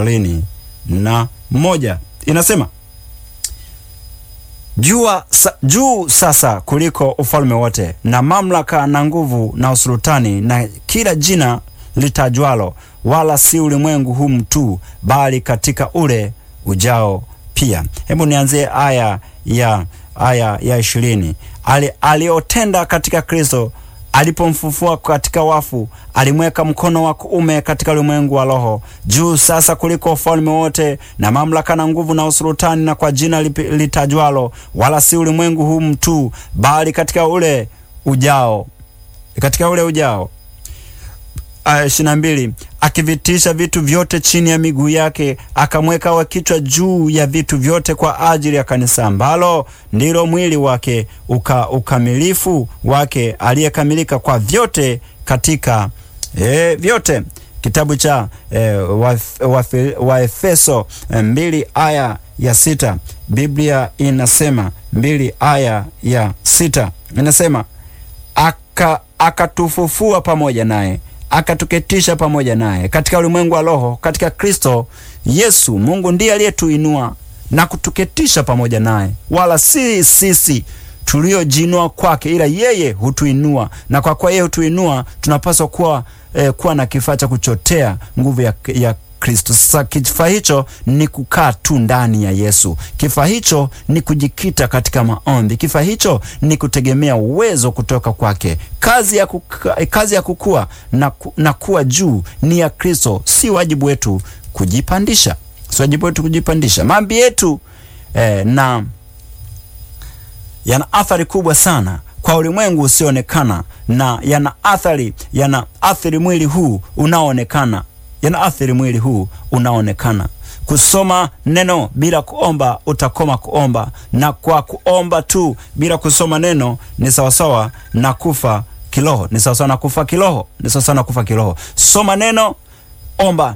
ishirini na moja inasema jua sa, juu sasa kuliko ufalme wote na mamlaka na nguvu na usultani na kila jina litajwalo, wala si ulimwengu huu tu, bali katika ule ujao pia. Hebu nianzie aya ya aya ya ishirini. Ali, aliotenda katika Kristo alipomfufua katika wafu, alimweka mkono wa kuume katika ulimwengu wa roho, juu sasa kuliko ufalme wote na mamlaka na nguvu na usultani, na kwa jina lipi- litajwalo, wala si ulimwengu huu tu, bali katika ule ujao, katika ule ujao aya ishirini na mbili akivitisha vitu vyote chini ya miguu yake, akamweka awe kichwa juu ya vitu vyote kwa ajili ya kanisa ambalo ndilo mwili wake, uka, ukamilifu wake aliyekamilika kwa vyote katika e, vyote. Kitabu cha e, Waefeso wa, wa e, mbili aya ya sita Biblia inasema mbili aya ya sita inasema aka akatufufua pamoja naye akatuketisha pamoja naye katika ulimwengu wa roho katika Kristo Yesu. Mungu ndiye aliyetuinua na kutuketisha pamoja naye, wala si sisi tuliojiinua kwake, ila yeye hutuinua, na kwa kuwa yeye hutuinua, tunapaswa kuwa, eh, kuwa na kifaa cha kuchotea nguvu ya, ya Kristo. Sasa kifaa hicho ni kukaa tu ndani ya Yesu. Kifaa hicho ni kujikita katika maombi. Kifaa hicho ni kutegemea uwezo kutoka kwake. Kazi ya, kuka, kazi ya kukua na, ku, na kuwa juu ni ya Kristo, si wajibu wetu kujipandisha, si wajibu wetu kujipandisha. Maombi yetu eh, na yana athari kubwa sana kwa ulimwengu usioonekana na yana athari yana athiri mwili huu unaoonekana yana athiri mwili huu unaoonekana. Kusoma neno bila kuomba utakoma kuomba, na kwa kuomba tu bila kusoma neno ni sawasawa na kufa kiroho, ni sawasawa na kufa kiroho, ni sawasawa na kufa kiroho. Soma neno, omba,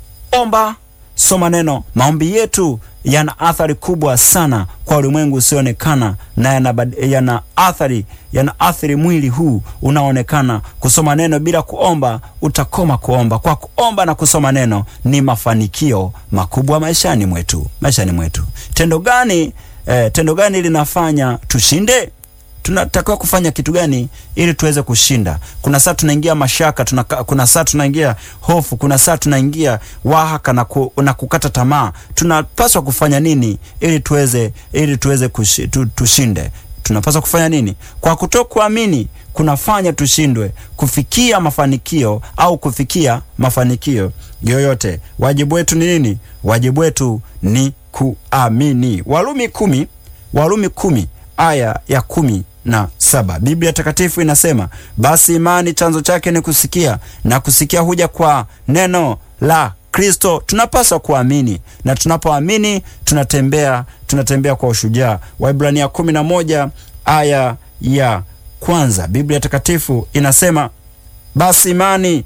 omba, soma neno. Maombi yetu yana athari kubwa sana kwa ulimwengu usioonekana na yana, yana athari yana athiri mwili huu unaoonekana. Kusoma neno bila kuomba utakoma kuomba. Kwa kuomba na kusoma neno ni mafanikio makubwa maishani mwetu, maishani mwetu. Tendo gani eh, tendo gani linafanya tushinde? tunatakiwa kufanya kitu gani ili tuweze kushinda? Kuna saa tunaingia mashaka tuna, kuna saa tunaingia hofu, kuna saa tunaingia wahaka na, ku, na kukata tamaa. Tunapaswa kufanya nini ili tuweze ili tuweze kushi, tu, tushinde? Tunapaswa kufanya nini? Kwa kutokuamini kunafanya tushindwe kufikia mafanikio au kufikia mafanikio yoyote. Wajibu wetu ni nini? Wajibu wetu ni kuamini. Warumi kumi, Warumi kumi aya ya kumi na saba Biblia Takatifu inasema basi imani chanzo chake ni kusikia, na kusikia huja kwa neno la Kristo. Tunapaswa kuamini, na tunapoamini tunatembea tunatembea kwa ushujaa. Waibrania kumi na moja aya ya kwanza Biblia Takatifu inasema basi imani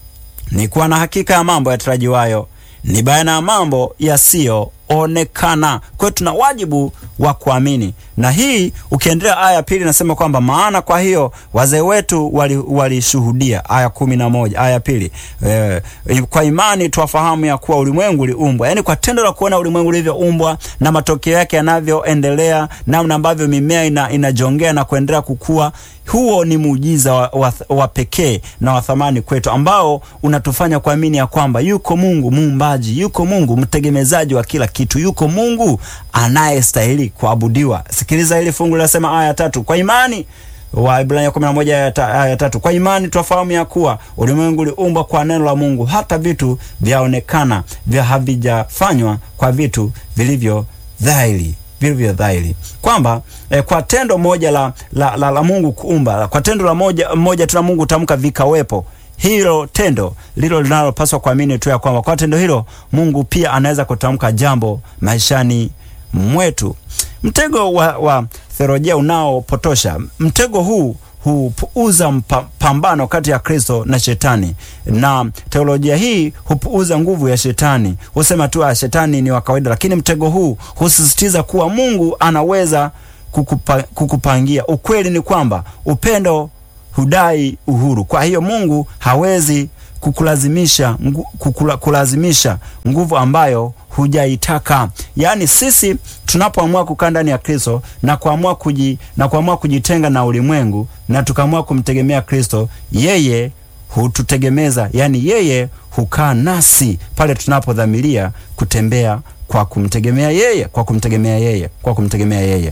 ni kuwa na hakika ya mambo yatarajiwayo, ni bayana ya mambo yasiyoonekana. Kwa hiyo tuna wajibu wa kuamini, na hii ukiendelea, aya ya pili inasema kwamba maana kwa hiyo wazee wetu walishuhudia, wali aya kumi na moja aya ya pili e, kwa imani twafahamu ya kuwa ulimwengu uliumbwa, yaani kwa tendo la kuona ulimwengu ulivyoumbwa na matokeo yake yanavyoendelea, namna ambavyo mimea ina, inajongea na kuendelea kukua huo ni muujiza wa, wa, wa pekee na wa thamani kwetu ambao unatufanya kuamini ya kwamba yuko Mungu muumbaji, yuko Mungu mtegemezaji wa kila kitu, yuko Mungu anayestahili kuabudiwa. Sikiliza hili fungu linasema aya tatu, kwa imani Waibrania 11 aya tatu, kwa imani twafahamu ya kuwa ulimwengu uliumbwa kwa neno la Mungu, hata vitu vyaonekana vya havijafanywa kwa vitu vilivyo dhahiri vilivyo dhahiri kwamba eh, kwa tendo moja la, la, la, la Mungu kuumba, kwa tendo la moja, moja tu la Mungu tamka vikawepo. Hilo tendo lilo linalopaswa kuamini tu ya kwamba kwa tendo hilo Mungu pia anaweza kutamka jambo maishani mwetu. Mtego wa, wa theolojia unaopotosha, mtego huu hupuuza pambano kati ya Kristo na Shetani, na teolojia hii hupuuza nguvu ya Shetani, husema tu shetani ni wa kawaida, lakini mtego huu husisitiza kuwa Mungu anaweza kukupa, kukupangia. Ukweli ni kwamba upendo hudai uhuru. Kwa hiyo Mungu hawezi kukulazimisha ngu, kukula, kulazimisha nguvu ambayo hujaitaka. Yaani sisi tunapoamua kukaa ndani ya Kristo na kuamua kuji, na kuamua kujitenga na ulimwengu na tukaamua kumtegemea Kristo, yeye hututegemeza, yaani yeye hukaa nasi pale tunapodhamiria kutembea kwa kumtegemea yeye, kwa kumtegemea yeye, kwa kumtegemea yeye.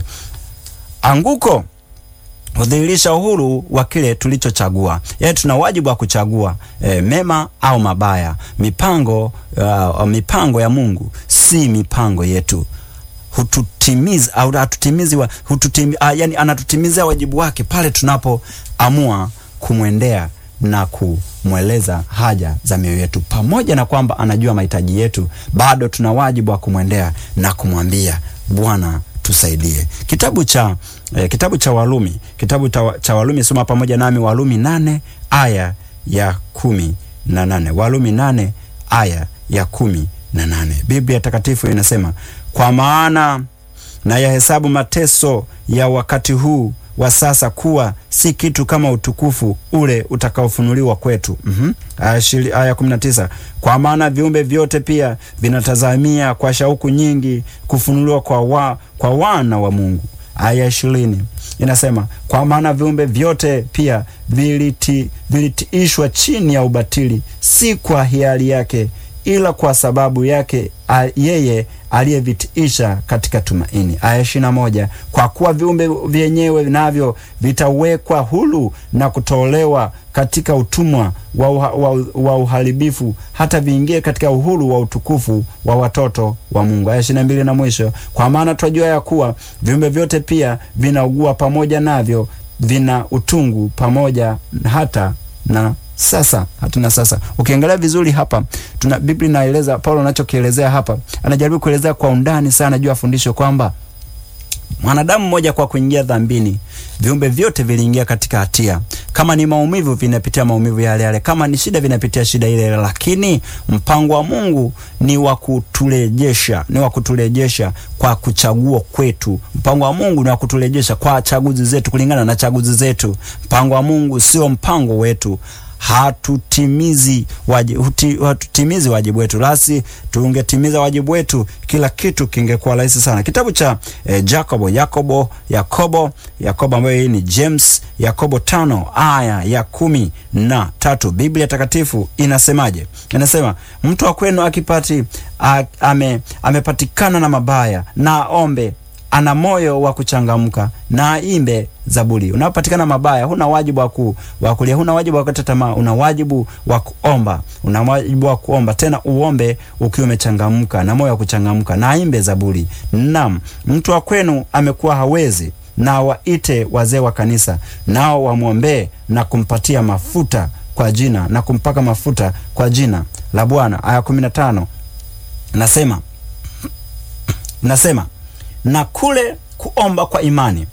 Anguko hudhihirisha uhuru wa kile tulichochagua. Yaani tuna wajibu wa kuchagua e, mema au mabaya. Mipango uh, mipango ya Mungu si mipango yetu. Hututimiza au hatutimizi wa, hututimi, uh, yani anatutimizia wajibu wake pale tunapoamua kumwendea na kumweleza haja za mioyo yetu. Pamoja na kwamba anajua mahitaji yetu, bado tuna wajibu wa kumwendea na kumwambia Bwana tusaidie. Kitabu cha eh, kitabu cha Walumi, kitabu ta, cha Walumi, soma pamoja nami Walumi nane aya ya kumi na nane Walumi nane aya ya kumi na nane Biblia Takatifu inasema kwa maana na yahesabu mateso ya wakati huu wa sasa kuwa si kitu kama utukufu ule utakaofunuliwa kwetu. mm -hmm. Aya kumi na tisa kwa maana viumbe vyote pia vinatazamia kwa shauku nyingi kufunuliwa kwa, wa, kwa wana wa Mungu. Aya ishirini inasema kwa maana viumbe vyote pia viliti, vilitiishwa chini ya ubatili, si kwa hiari yake ila kwa sababu yake a, yeye aliyevitiisha katika tumaini. Aya ishirini na moja kwa kuwa viumbe vyenyewe navyo vitawekwa huru na kutolewa katika utumwa wa, uha, wa, wa uharibifu hata viingie katika uhuru wa utukufu wa watoto wa Mungu. Aya ishirini na mbili na mwisho kwa maana twajua ya kuwa viumbe vyote pia vinaugua pamoja navyo, vina utungu pamoja hata na sasa hatuna sasa. Ukiangalia vizuri hapa, tuna Biblia inaeleza, Paulo anachokielezea hapa, anajaribu kuelezea kwa undani sana juu ya fundisho kwamba mwanadamu mmoja kwa kuingia dhambini, viumbe vyote viliingia katika hatia. Kama ni maumivu, vinapitia maumivu yale yale, kama ni shida, vinapitia shida ile ile, lakini mpango wa Mungu ni wa kuturejesha, ni wa kuturejesha kwa kuchagua kwetu. Mpango wa Mungu ni wa kuturejesha kwa chaguzi zetu, kulingana na chaguzi zetu. Mpango wa Mungu sio mpango wetu hatutimizi wajibu, huti, hatutimizi wajibu wetu. Lasi tungetimiza wajibu wetu, kila kitu kingekuwa rahisi sana. Kitabu cha eh, Jacobo Yakobo Yakobo Yakobo ambayo hii ni James Yakobo tano aya ya kumi na tatu Biblia Takatifu inasemaje? Inasema mtu wa kwenu akipati a, ame, amepatikana na mabaya na ombe ana moyo wa kuchangamka na aimbe zaburi. Unapopatikana mabaya, huna wajibu wa ku, wa kulia, huna wajibu wa kukata tamaa, una wajibu wa kuomba, una wajibu wa kuomba tena, uombe ukiwa umechangamka na moyo wa kuchangamka, na aimbe zaburi. Naam, mtu wa kwenu amekuwa hawezi, na waite wazee wa kanisa, nao wamwombee na kumpatia mafuta kwa jina na kumpaka mafuta kwa jina la Bwana. Aya 15 nasema nasema na kule kuomba kwa imani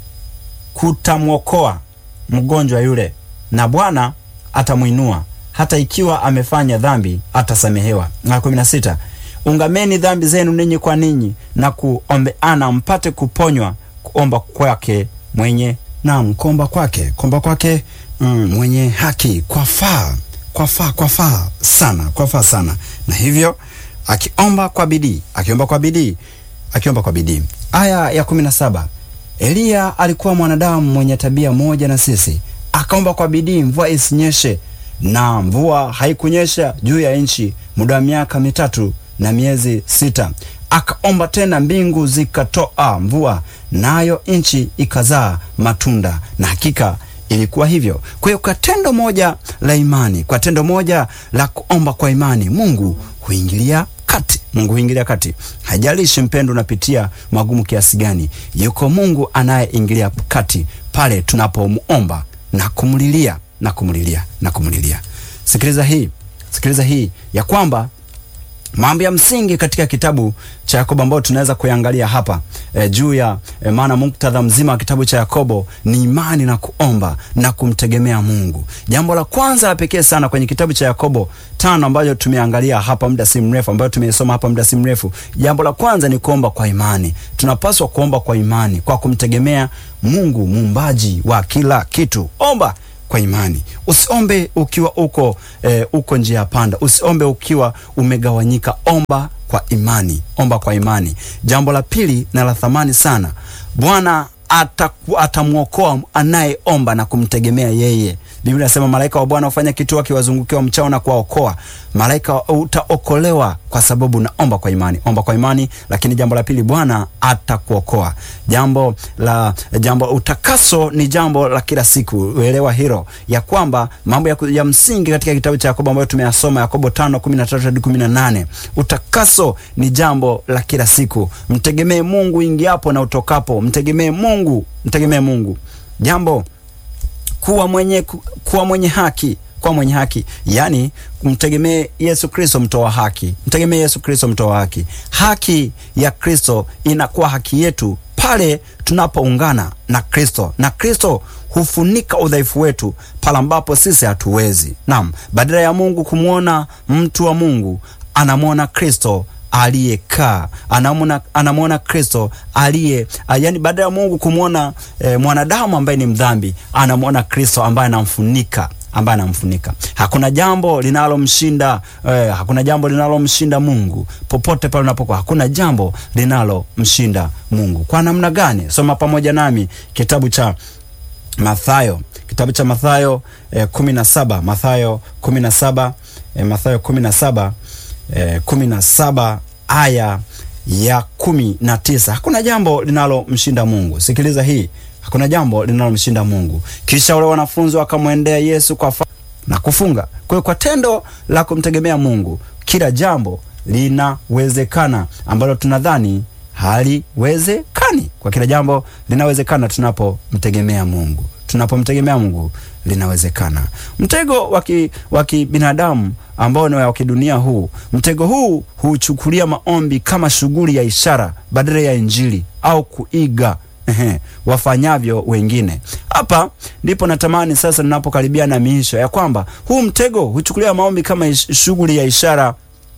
kutamwokoa mgonjwa yule, na Bwana atamwinua; hata ikiwa amefanya dhambi atasamehewa. Na kumi na sita ungameni dhambi zenu ninyi kwa ninyi na kuombeana mpate kuponywa. Kuomba kwake mwenye naam, kuomba kwake kuomba kwake mm, mwenye haki kwafaa kwafaa kwafaa sana kwafaa sana, na hivyo akiomba kwa bidii akiomba kwa bidii akiomba kwa bidii. Aya ya kumi na saba Eliya alikuwa mwanadamu mwenye tabia moja na sisi, akaomba kwa bidii mvua isinyeshe, na mvua haikunyesha juu ya nchi muda wa miaka mitatu na miezi sita. Akaomba tena, mbingu zikatoa mvua, nayo nchi ikazaa matunda, na hakika ilikuwa hivyo. Kwa hiyo kwa tendo moja la imani, kwa tendo moja la kuomba kwa imani, Mungu huingilia kati. Mungu huingilia kati. Hajalishi mpendo unapitia magumu kiasi gani, yuko Mungu anayeingilia kati pale tunapomuomba na kumlilia na kumlilia na kumlilia. Sikiliza hii, sikiliza hii ya kwamba mambo ya msingi katika kitabu cha Yakobo ambayo tunaweza kuyangalia hapa e, juu ya e, maana muktadha mzima wa kitabu cha Yakobo ni imani na kuomba na kumtegemea Mungu. Jambo la kwanza la pekee sana kwenye kitabu cha Yakobo tano ambayo tumeangalia hapa muda si mrefu, ambayo tumeisoma hapa muda si mrefu, jambo la kwanza ni kuomba kwa imani. Tunapaswa kuomba kwa imani, kwa kumtegemea Mungu muumbaji wa kila kitu. Omba kwa imani. Usiombe ukiwa uko eh, uko njia ya panda. Usiombe ukiwa umegawanyika. Omba kwa imani, omba kwa imani. Jambo la pili na la thamani sana, Bwana atamwokoa anayeomba na kumtegemea yeye. Biblia inasema malaika wa Bwana hufanya kituo akiwazungukia mchao na kuwaokoa. Malaika utaokolewa kwa sababu naomba kwa imani. Omba kwa imani, lakini jambo la pili, Bwana atakuokoa. Jambo la jambo utakaso ni jambo la kila siku. Uelewa hilo ya kwamba mambo ya, ya msingi katika kitabu cha Yakobo ambayo tumeyasoma Yakobo 5:13 hadi 18. Utakaso ni jambo la kila siku. Mtegemee Mungu ingiapo na utokapo. Mtegemee Mungu, mtegemee Mungu. Jambo kuwa mwenye, kuwa mwenye haki kuwa mwenye haki, yaani mtegemee Yesu Kristo mtoa haki. Mtegemee Yesu Kristo mtoa haki. Haki ya Kristo inakuwa haki yetu pale tunapoungana na Kristo, na Kristo hufunika udhaifu wetu pale ambapo sisi hatuwezi. Naam, badala ya Mungu kumwona mtu wa Mungu anamwona Kristo aliyekaa anamwona anamwona Kristo aliye yani, baada ya Mungu kumwona e, mwanadamu ambaye ni mdhambi, anamwona Kristo ambaye anamfunika ambaye anamfunika. Hakuna jambo linalomshinda eh, hakuna jambo linalomshinda Mungu popote pale unapokuwa. Hakuna jambo linalomshinda Mungu. Kwa namna gani? Soma pamoja nami kitabu cha Mathayo, kitabu cha Mathayo eh, kumi na saba Mathayo kumi na saba eh, Mathayo kumi na saba eh, kumi na saba aya ya kumi na tisa. Hakuna jambo linalomshinda Mungu. Sikiliza hii, hakuna jambo linalomshinda Mungu. Kisha wale wanafunzi wakamwendea Yesu kwa fa na kufunga. Kwa hiyo kwa tendo la kumtegemea Mungu, kila jambo linawezekana ambalo tunadhani haliwezekani. Kwa kila jambo linawezekana tunapomtegemea Mungu. Tunapomtegemea Mungu linawezekana. Mtego wa kibinadamu ambao ni wa kidunia huu, mtego huu huchukulia maombi kama shughuli ya ishara badala ya Injili au kuiga ehe, wafanyavyo wengine. Hapa ndipo natamani sasa, ninapokaribia na miisho ya kwamba huu mtego huchukulia maombi kama shughuli ya ishara.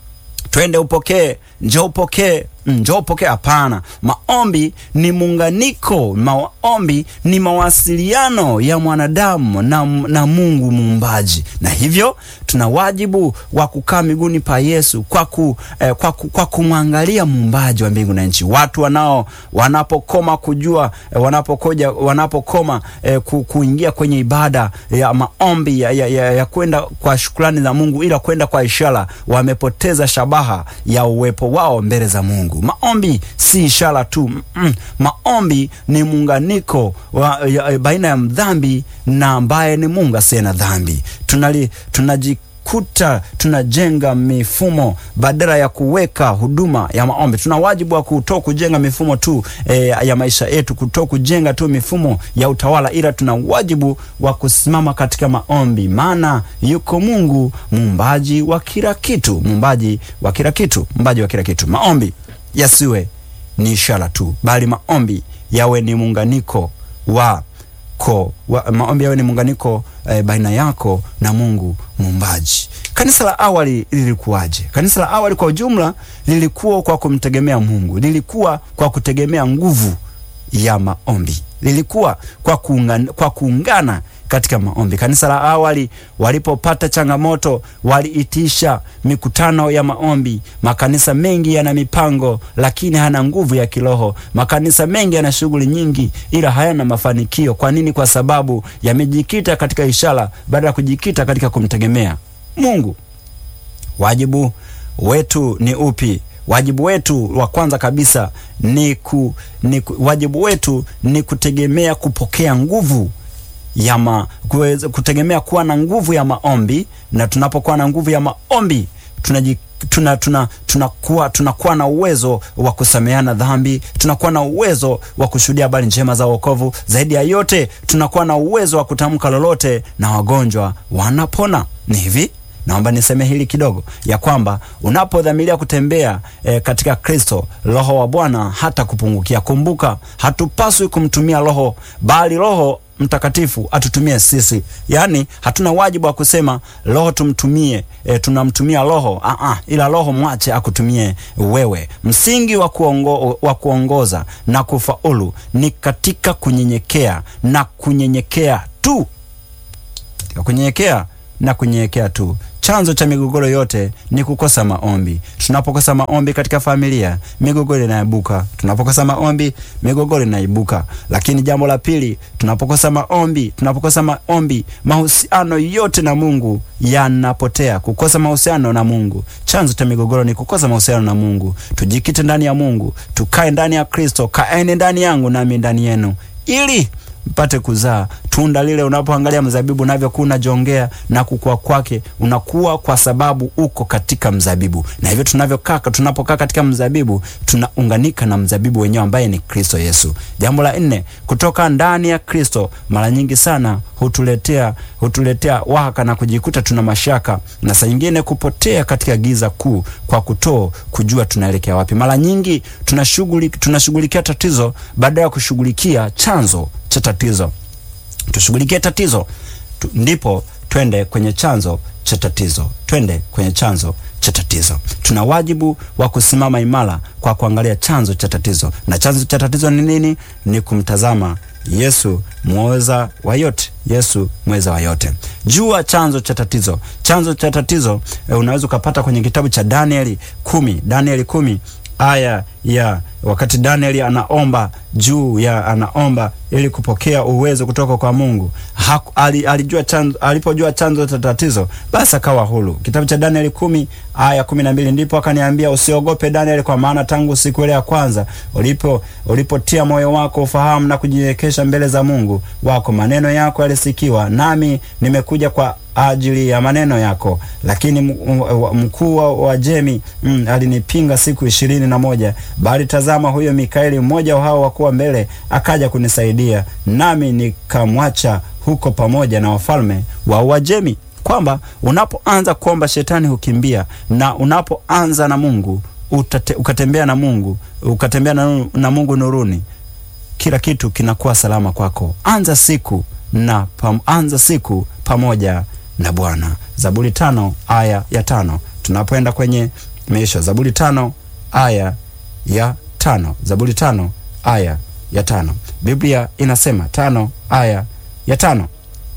Twende upokee, njoo upokee njoo upokee. Hapana, maombi ni muunganiko. Maombi ni mawasiliano ya mwanadamu na, na Mungu muumbaji, na hivyo tuna wajibu wa kukaa miguuni pa Yesu kwa, ku, eh, kwa, ku, kwa kumwangalia muumbaji wa mbingu na nchi. Watu wanao wanapokoma kujua eh, wanapokoja wanapokoma eh, ku, kuingia kwenye ibada ya maombi ya, ya, ya, ya kwenda kwa shukrani za Mungu, ila kwenda kwa ishara, wamepoteza shabaha ya uwepo wao mbele za Mungu. Maombi si ishara tu mm, maombi ni muunganiko wa, ya, baina ya mdhambi na ambaye ni Mungu asiye na dhambi. Tunali tunajikuta tunajenga mifumo badala ya kuweka huduma ya maombi. Tuna wajibu wa kuto kujenga mifumo tu e, ya maisha yetu, kuto kujenga tu mifumo ya utawala, ila tuna wajibu wa kusimama katika maombi, maana yuko Mungu muumbaji wa kila kitu, muumbaji wa kila kitu, muumbaji wa kila kitu. Maombi yasiwe ni ishara tu, bali maombi yawe ni muunganiko wa ko wa, maombi yawe ni muunganiko eh, baina yako na Mungu muumbaji. Kanisa la awali lilikuwaje? Kanisa la awali kwa ujumla lilikuwa kwa kumtegemea Mungu, lilikuwa kwa kutegemea nguvu ya maombi, lilikuwa kwa kuungana, kwa kuungana katika maombi. Kanisa la awali walipopata changamoto, waliitisha mikutano ya maombi. Makanisa mengi yana mipango, lakini hana nguvu ya kiroho. Makanisa mengi yana shughuli nyingi, ila hayana mafanikio. Kwa nini? Kwa sababu yamejikita katika ishara badala ya kujikita katika kumtegemea Mungu. Wajibu wetu ni upi? Wajibu wetu wa kwanza kabisa ni, ku, ni ku, wajibu wetu ni kutegemea kupokea nguvu ya ma, kuweza, kutegemea kuwa na nguvu ya maombi, na tunapokuwa na nguvu ya maombi tunaji tuna tuna tunakuwa tunakuwa na uwezo wa kusameheana dhambi, tunakuwa na uwezo wa kushuhudia habari njema za wokovu. Zaidi ya yote, tunakuwa na uwezo wa kutamka lolote na wagonjwa wanapona. Ni hivi, naomba niseme hili kidogo, ya kwamba unapodhamiria kutembea e, katika Kristo, Roho wa Bwana hata kupungukia. Kumbuka, hatupaswi kumtumia Roho, bali Roho Mtakatifu atutumie sisi. Yaani hatuna wajibu wa kusema Roho tumtumie, e, tunamtumia Roho a a, ila Roho mwache akutumie wewe. Msingi wa kuongo, wa kuongoza na kufaulu ni katika kunyenyekea na kunyenyekea tu ya kunyenyekea na kunyenyekea tu. Chanzo cha migogoro yote ni kukosa maombi. Tunapokosa maombi katika familia, migogoro inaibuka. Tunapokosa maombi, migogoro inaibuka. Lakini jambo la pili, tunapokosa maombi, tunapokosa maombi, mahusiano yote na Mungu yanapotea. Kukosa mahusiano na Mungu, chanzo cha migogoro ni kukosa mahusiano na Mungu. Tujikite ndani ya Mungu, tukae ndani ya Kristo. Kaeni ndani yangu nami ndani yenu, ili mpate kuzaa tunda lile. Unapoangalia mzabibu unavyokuwa unajongea na kukua kwake, unakuwa kwa sababu uko katika mzabibu, na hivyo tunavyokaa, tunapokaa katika mzabibu, tunaunganika na mzabibu wenyewe ambaye ni Kristo Yesu. Jambo la nne, kutoka ndani ya Kristo mara nyingi sana hutuletea hutuletea wahaka na kujikuta tuna mashaka na saa nyingine kupotea katika giza kuu kwa kutoo kujua tunaelekea wapi. Mara nyingi tunashughuli tunashughulikia tatizo badala ya kushughulikia chanzo cha tatizo. Tushughulikie tatizo tu, ndipo twende kwenye chanzo cha tatizo, twende kwenye chanzo cha tatizo. Tuna wajibu wa kusimama imara kwa kuangalia chanzo cha tatizo, na chanzo cha tatizo ni nini? Ni kumtazama Yesu mweza wa yote, Yesu mweza wa yote. Jua chanzo cha tatizo. Chanzo cha tatizo e, unaweza ukapata kwenye kitabu cha Danieli kumi, Danieli kumi aya ya wakati Danieli anaomba juu ya anaomba ili kupokea uwezo kutoka kwa Mungu. Haku, ali, alijua chanzo, alipojua chanzo cha tatizo basi akawa huru. Kitabu cha Danieli kumi aya kumi na mbili ndipo akaniambia, usiogope Danieli, kwa maana tangu siku ile ya kwanza ulipo ulipotia moyo wako ufahamu na kujinyenyekesha mbele za Mungu wako, maneno yako yalisikiwa, nami nimekuja kwa ajili ya maneno yako. Lakini mkuu wa Jemi mm, alinipinga siku ishirini na moja bali tazama, huyo Mikaeli mmoja wa hao wakuwa mbele akaja kunisaidia, nami nikamwacha huko pamoja na wafalme wa Uajemi. Kwamba unapoanza kuomba shetani hukimbia, na unapoanza na Mungu utate, ukatembea na Mungu ukatembea na, na Mungu nuruni, kila kitu kinakuwa salama kwako. Anza siku na pam, anza siku pamoja na Bwana. Zaburi tano aya ya tano tunapoenda kwenye meisho. Zaburi tano aya ya tano Zaburi tano aya ya tano Biblia inasema tano aya ya tano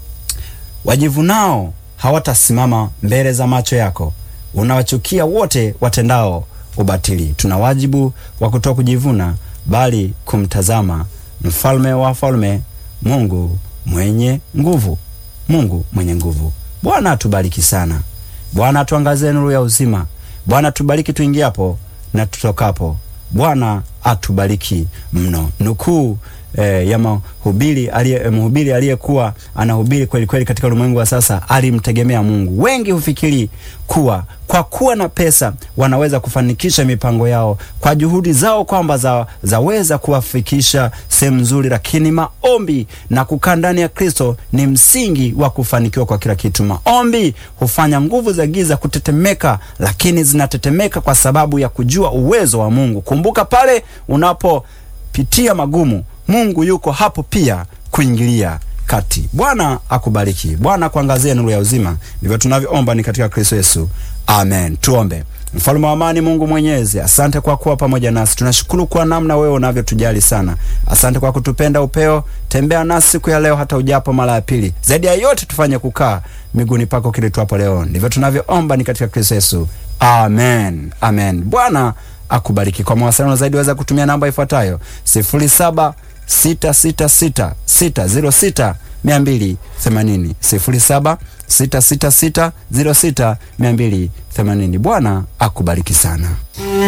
wajivunao hawatasimama mbele za macho yako, unawachukia wote watendao ubatili. Tuna wajibu wa kutoa kujivuna, bali kumtazama mfalme wa falme, Mungu mwenye nguvu, Mungu mwenye nguvu. Bwana atubariki sana. Bwana atuangazie nuru ya uzima. Bwana atubariki tuingiapo na tutokapo. Bwana atubariki mno. Nukuu eh, ya mahubiri aliye mhubiri aliyekuwa anahubiri kweli kweli katika ulimwengu wa sasa alimtegemea Mungu. Wengi hufikiri kuwa kwa kuwa na pesa wanaweza kufanikisha mipango yao kwa juhudi zao, kwamba za, zaweza kuwafikisha sehemu nzuri, lakini maombi na kukaa ndani ya Kristo ni msingi wa kufanikiwa kwa kila kitu. Maombi hufanya nguvu za giza kutetemeka, lakini zinatetemeka kwa sababu ya kujua uwezo wa Mungu. Kumbuka pale unapopitia magumu, Mungu yuko hapo pia kuingilia kati. Bwana akubariki. Bwana akuangazie nuru ya uzima. Ndivyo tunavyoomba ni katika Kristo Yesu, amen. Tuombe. Mfalme wa amani, Mungu Mwenyezi, asante kwa kuwa pamoja nasi. Tunashukuru kwa namna wewe unavyotujali sana. Asante kwa kutupenda upeo. Tembea nasi siku ya leo, hata ujapo mara ya pili. Zaidi ya yote, tufanye kukaa miguuni pako kile tuapo leo. Ndivyo tunavyoomba ni katika Kristo Yesu, amen, amen. Bwana akubariki. Kwa mawasiliano zaidi waweza kutumia namba ifuatayo sifuri saba sita sita sita sita ziro sita mia mbili themanini sifuri saba sita sita sita ziro sita mia mbili themanini. Bwana akubariki sana.